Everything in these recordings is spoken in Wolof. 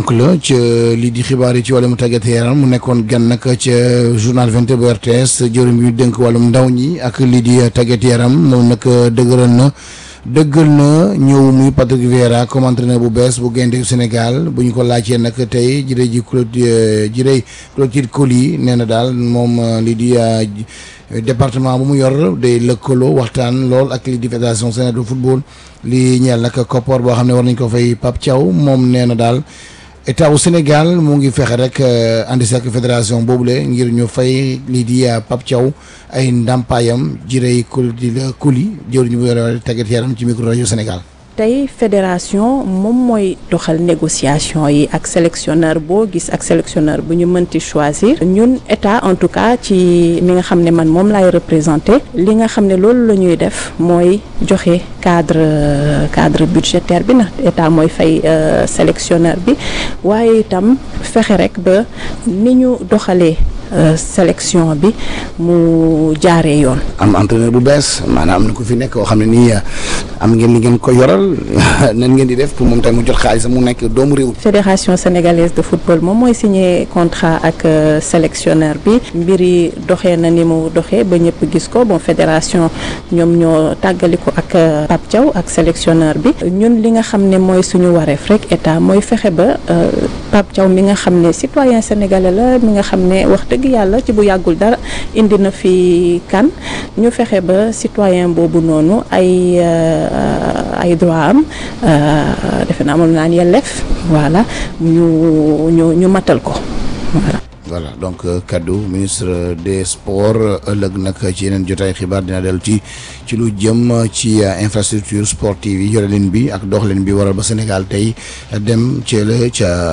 ponk la ca lii di xibaar yi ci wàllum tàggat yaram mu nekkoon gan nag ca journal 20 bu RTS jëwriñ bi ñu dénk wàllum ndaw ñi ak lii di tàggat yaram moom nag dëgëral na dëggal na ñëw muy Patrick Vieira comme entraîneur bu bees bu gaynde Sénégal bu ñu ko laajtee nag tey jërëjëf ji Clotilde jërëjëf Clotilde Coly nee na daal moom lii di département bu mu yor day lëkkaloo waxtaan lool ak lii di fédération sénégalaise de football lii ñeel nag koppar boo xam ne war nañ ko fay Pape Thiaw moom nee na daal état wu Sénégal mu ngi fexe rek ànd si ak fédération boobule ngir ñu fay lii di Pape Thiaw ay ndàmpaayam jirey Clotilde Coly jëwriñ bu yore tàggat yaram ci micro rajo Sénégal. tey fédération moom mooy doxal négociation yi ak sélectionneur boo gis ak sélectionneur bu ñu mënti choisir ñun état en tout cas ci mi nga xam ne man moom laay représenté li nga xam ne loolu la ñuy def mooy joxe cadre cadre budgétaire bi na état mooy fay sélectionneur bi waaye itam fexe rek ba ni ñu doxalee sélection bi mu jaaree yoon. am entraîneur bu bees maanaam am na ku fi nekk koo xam ne nii am ngeen li ngeen ko yoral nan ngeen di def pour moom tamit mu jot xaalis mu nekk doomu réew. fédération sénégalaise de football moom mooy signé contrat ak sélectionneur bi mbir yi doxee na ni mu doxee ba ñëpp gis ko bon fédération ñoom ñoo tàggali ko ak Pape Thiaw ak sélectionneur bi ñun li nga xam ne mooy suñu wareef rek état mooy fexe ba Pape Thiaw mi nga xam ne citoyen sénégalais la mi nga xam ne wax dëgg yàlla ci bu yàggul dara indi na fi kan ñu fexe ba citoyen boobu noonu ay ay droit am defe naa moom naan yelleef voilà ñu ñu ñu matal ko voilà. voilà donc kaddu ministre des sports ëllëg nag ci yeneen jotaay xibaar dina dellu ci ci lu jëm ci infrastructure sportive yi yorelin bi ak doxalin bi waral ba Sénégal tey dem ci la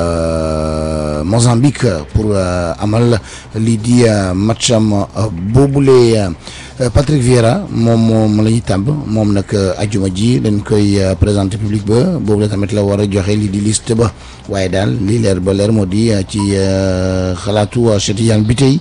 ca Mozambique pour amal lii di matcham boobule Patrick Vieira moom moom la ñuy tàmb moom nag ajuma ji dañ koy présenter public ba boobu la tamit la war a joxe lii di liste ba waaye daal lii leer ba leer moo di ci xalaatu Cheikh Tidiane bi tey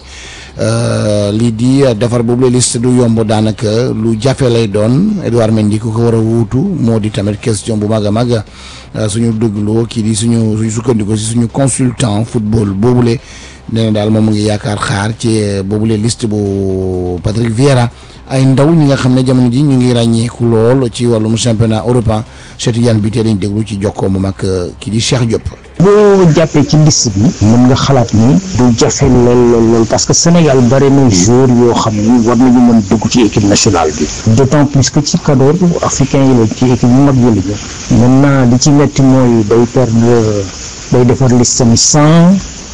lii di defar boobu la liste du yomb daanaka lu jafe lay doon Edouard Mendy ku ko war a wuutu moo di tamit question bu mag a mag suñu déglu kii di suñu suñu sukkandiku si suñu consultant football boobule. nee na daal moom mu ngi yaakaar xaar ci boobule liste bu Patrick Vieira ay ndaw ñi nga xam ne jamono ji ñu ngi ràññeeku lool ci wàllum championnat européen Cheikh Tidiane bi tey dañ déglu ci jokkoo moom ak kii di Cheikh Diop. boo jàppee ci liste bi mën nga xalaat ni du jafe lool lool lool parce que Sénégal bari na joueur yoo xam ni war nañu mën dugg ci équipe nationale bi d'autant plus que ci cadre africain yi la ci équipe yu mag yi la maintenant li ci metti mooy day perdre day defar liste mi sans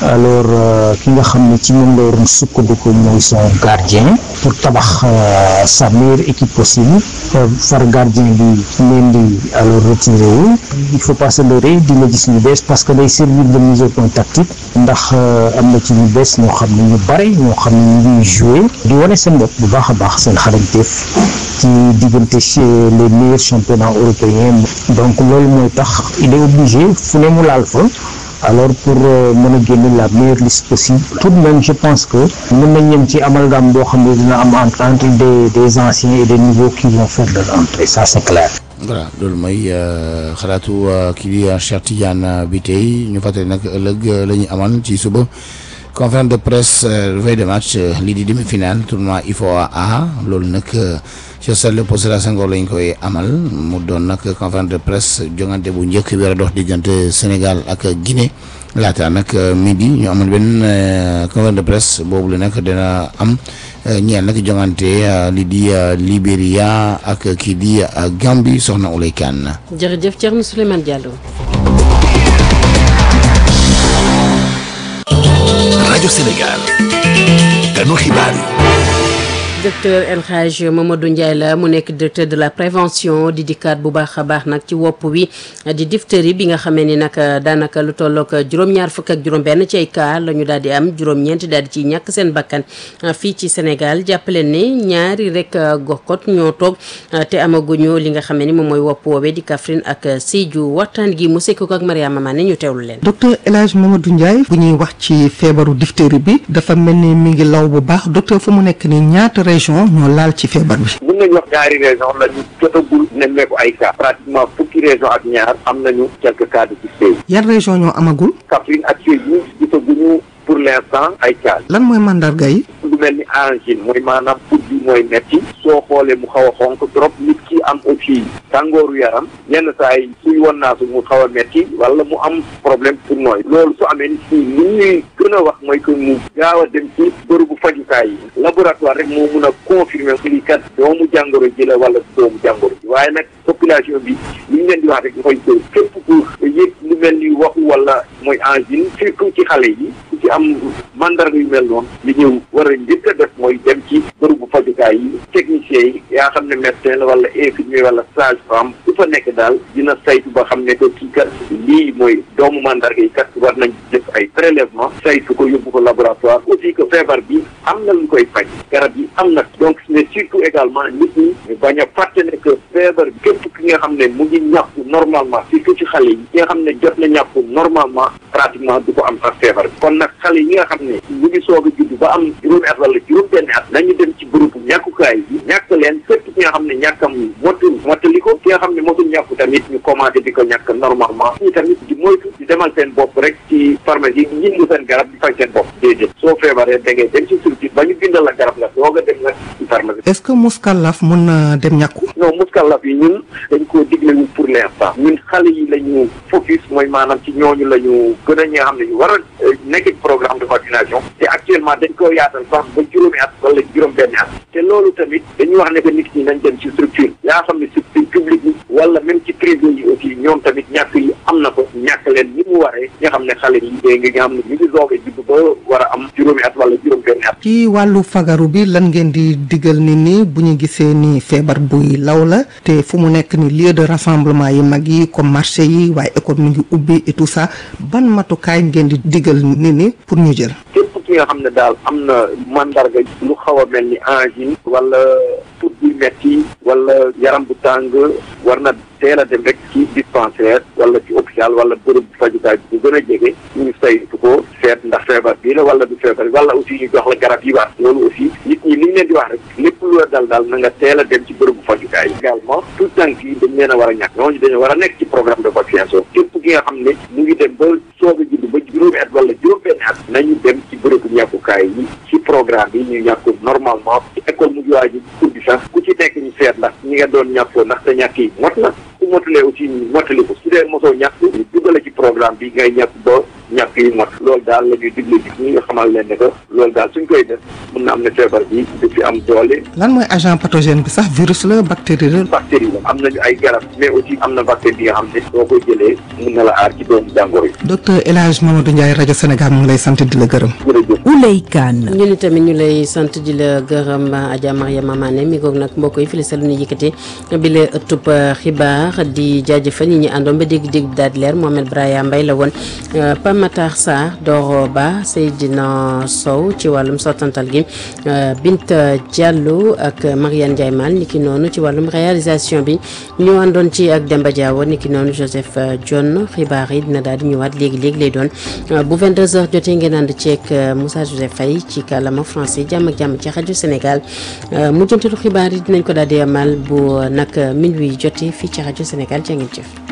alors ki nga xam ne ci moom la waroon sukkandiku mooy son gardien pour tabax sa meilleure équipe possible far gardien bi leen di alors retiré wu il faut pas se leurrer dina gis ñu bees parce que day servir de mise au point tactique ndax am na ci ñu bees ñoo xam ne ñu bare ñoo xam ne ñu ngi joué di wane seen bopp bu baax a baax seen xarañteef ci diggante les meilleurs championnats européens donc loolu mooy tax il est obligé fu ne mu laal fa alors pour mën a génne la meilleure liste possible tout de même je pense que mën nañ ñem ci amalgame boo xam ne dina am entre entre des des anciens et des nouveaux qui vont faire leur entrée ça c'est clair. voilà loolu mooy xalaatu kii di Cheikh Tidiane bi tey ñu fàttali nag ëllëg la ñuy amal ci suba conférence de presse veille de match lii di demi-finale tournoi IFOA A loolu nag ci stade Léopold Sédar Senghor lañ koy amal mu doon nag conférence de presse jongante bu njëkk bi war a dox diggante Sénégal ak Guinée laata nag midi ñu amal benn conférence de presse boobu la nag dina am ñeel nag jongante lii di Libéria ak kii di Gambie soxna Oulay Kane. jërëjëf Thierno Souleymane Diallo. rajo Sénégal kanu xibaar yi. docteur El Hadj Mamadou Ndiaye la mu nekk directeur de la prévention di dikkaat bu baax a baax nag ci wopp wi di diphtérie bi nga xamee ni nag daanaka lu tollook juróom-ñaar fukk ak juróom-benn ci ay cas la ñu daal di am juróom-ñeent daal di ci ñàkk seen bakkan fii ci Sénégal jàppale ni ñaari rek goxkot ñoo toog te amaguñu li nga xamee ni moom mooy wopp woowee di Kaffrine ak Sédhiou waxtaan gi mu sekk ko ak Mariama Mané ñu teewlu leen. docteur El Hadj Mamadou Ndiaye bu ñuy wax ci feebaru diphtérie bi dafa mel ni mi ngi law bu baax docteur fu mu nekk ni ñaata région ñoo laal ci feebar bi. mun nañu wax ñaari région la ñu jotagul nemmeeku ay cas pratiquement fukki région ak ñaar am nañu quelques cas de suspect yan région ñoo amagul. Kaffrine ak Sédhiou gisaguñu pour l'instant ay cas lan mooy mandarga yi. lu mel ni angine mooy maanaam put bi mooy metti soo xoolee mu xaw a xonk trop nit ki am aussi tàngooru yaram yenn saa yi suy won naa su mu xaw a metti wala mu am problème pour nooy loolu su amee nit ñi li ñuy gën a wax mooy que mu gaaw a dem ci bërëbu fajukaay yi laboratoire rek moo mun a confirmer lii kat doomu jàngoro ji la wala doomu jàngoro ji waaye nag population bi li ñu leen di wax rek mooy que képp ku yëg lu mel ni waxu wala mooy angine surtout ci xale yi ku ci am mandarga yu mel noonu li ñu war a njëkk a def mooy dem ci bërëbu fajukaay yi techniciens yi yaa xam ne médecin la wala infirmier wala sage femme su fa nekk daal dina saytu ba xam ne que kii kat lii mooy doomu mandarga yi kat war nañ def ay prélèvement saytu ko yóbbu ko laboratoire aussi que feebar bi am na lu koy faj garab yi am na donc mais surtout également nit ñi ñu bañ a fàtte ne que feebar bi képp ki nga xam ne mu ngi ñàkku normalement surtout ci xale yi ki nga xam ne jot na ñàkku normalement pratiquement du ko am sax feebar bi kon nag xale yi nga xam ne ñu ngi soog a judd ba am juróomi at wala juróom benn at nañu dem ci bërëbu ñàkkukaay yi ñàkk leen fépp ki nga xam ne ñàkkam motul mottali ko ki nga xam ne motul ñàkku tamit ñu commencé di ko ñàkk normalement ñu tamit di moytu di demal seen bopp rek ci pharmacie yi ñindu seen garab di faj seen bopp déedéet soo feebaree da ngay dem ci structure ba ñu bindal la garab nga doog a dem nag ci pharmacie est-ce que muskallaf mun na dem ñàkku. non muskallaf yi ñun dañ koo diglewul pour l'instant ñun xale yi la ñu focus mooy maanaam ci ñooñu la ñu gën a ñi nga xam ne ñu war a nekk ci programme de vaccination te actuellement dañ ko yaatal sax ba juróomi at wala juróom benn at te loolu tamit dañuy wax ne que nit ñi nañ dem ci structure yaa xam ne structure publique yi wala même ci privé yi aussi ñoom tamit ñàkk yi am na ko ñàkk leen ni mu waree nga xam ne xale yi dégg nga xam ne ñu ngi soog a judd ba war a am juróomi at wala juróom benn at ci wàllu fagaru bi lan ngeen di digal nit ñi bu ñu gisee ni feebar buy law la te fu mu nekk ni lieu de rassemblement yi mag yi comme marché yi waaye école mi ngi ubbi et tout ça ban matukaay ngeen di digal nit ñi pour ñu jël. képp ki nga xam ne daal am na mandarga lu xaw a mel ni angine wala put buy metti wala yaram bu tàng war na teel a dem rek ci dispensaire wala ci hôpital wala bërëb fajukaay bu gën a jege ñu saytu ko seet ndax feebar bii la wala du feebar wala aussi ñu jox la garab yi war loolu aussi nit ñi li ñu leen di wax rek lépp lu la dal daal na nga teel a dem ci bërëbu fajukaay également tout tànk yi dañ leen a war a ñàkk ñooñu dañu war a nekk ci programme de vaccination képp ki nga xam ne mu ngi dem ba soog a judd ba juróomi at wala juróom-benn at nañu dem ci bërëbu ñàkkukaay yi ci programme bi ñu ñàkku normalement ci école mu ngi waaj pour bi sax ku ci nekk ñu seet ndax ñi nga doon ñàkkoo ndax te ñàkk yi mot na ku motulee aussi ñu motali ko su dee mosoo ñàkk ñu dugale ci programme bi ngay ñàkk ba ñàkk yi mot loolu daal la ñuy digle ji ñi nga xamal leen ne que loolu daal suñ koy def mun na am ne feebar bi du fi am doole lan mooy agent pathogène bi sax virus la bactérie la. bactérie la am nañu ay garab mais aussi am na bactérie bi nga xam ne soo koy jëlee mun na la aar ci doomu jàngoro yi docteur El Hadj Mamadou Ndiaye rajo Sénégal mu ngi lay sant di la gërëm. jërëjëf Ouley Kane ñu ni tamit ñu lay sant di la gërëm Adja Mariama Mané mi goog nag mbokk yi fi la selu ñu yëkkati bi la ëttub xibaar di jaajëfal ñi ñu àndoon ba dégg-dégg bi daal di leer Mohamed Braya Mbaye la woon Pape Matar Sarr Doro Ba Seydina Sow ci wàllum sottantal gi Binta Diallo ak Mariane Ndiaye Mal niki noonu ci wàllum réalisation bi ñu àndoon ci ak Demba Diawo niki noonu Joseph John xibaar yi dina daal di ñëwaat léegi léegi lay doon bu 22h jotee ngeen ànd ceeg Moussa Joseph Faye ci kàllaama français jàmm ak jàmm ci rajo Sénégal mujjantalu xibaar yi dinañ ko daal di amal bu nag minuit jotee fii ci rajo Sénégal jaa ngeen jëf.